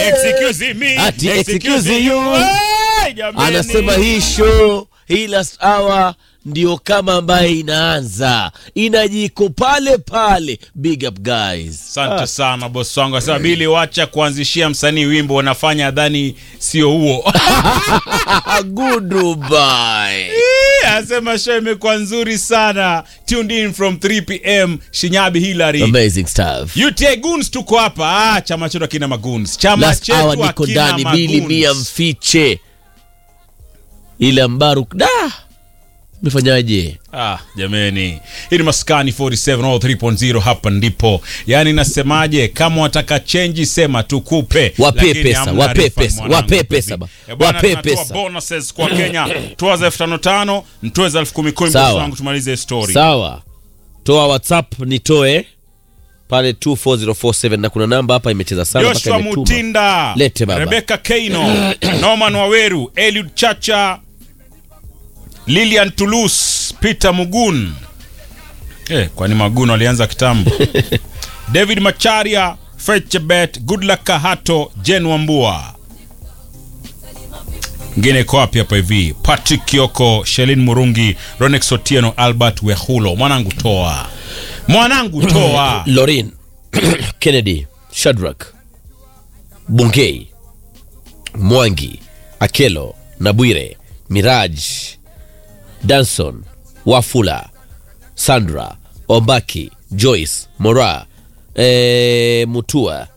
Excuse me. Ati Excuse excuse you. Hey, jameni. anasema hii show hii last hour ndio kama ambaye inaanza inajiko pale pale big up guys asante sana bosi wangu asema bili wacha kuanzishia msanii wimbo unafanya dhani sio huo goodbye anasema show imekuwa nzuri sana tuned in from 3 pm shinyabi hilary amazing stuff UTA Goons tuko hapa ah, chama chetu akina maguns chama last chetu hour niko akina ndani bili magoons. mia mfiche ile mbaruk da mefanyaje Ah, jameni hii ni maskani 47 all 3.0 hapa ndipo yaani nasemaje kama wataka chenji sema tukupe Wape Lakini pesa, hamna wape refund, pesa, mwanangu, wape baby. pesa ba. Eh, bwana, Wape tunatoa pesa. bonuses kwa kenya toa za elfu tano tano ntoe za elfu kumi kumi Sawa. bosi wangu tumalize story sawa toa whatsapp nitoe pale 24047 na kuna namba hapa imecheza sana mpaka joshua imetuma. mutinda Lete baba. rebeka keino norman waweru eliud chacha lilian tulus peter mugun eh, kwani magun walianza kitambo david macharia fechebet goodluck kahato jen wambua ngine iko wapi hapa hivi patrick kioko shelin murungi ronex otieno albert wehulo mwanangu toa mwanangu toa lorin kennedy shadrak bungei mwangi akelo nabwire miraj danson wafula sandra ombaki joyce mora e, mutua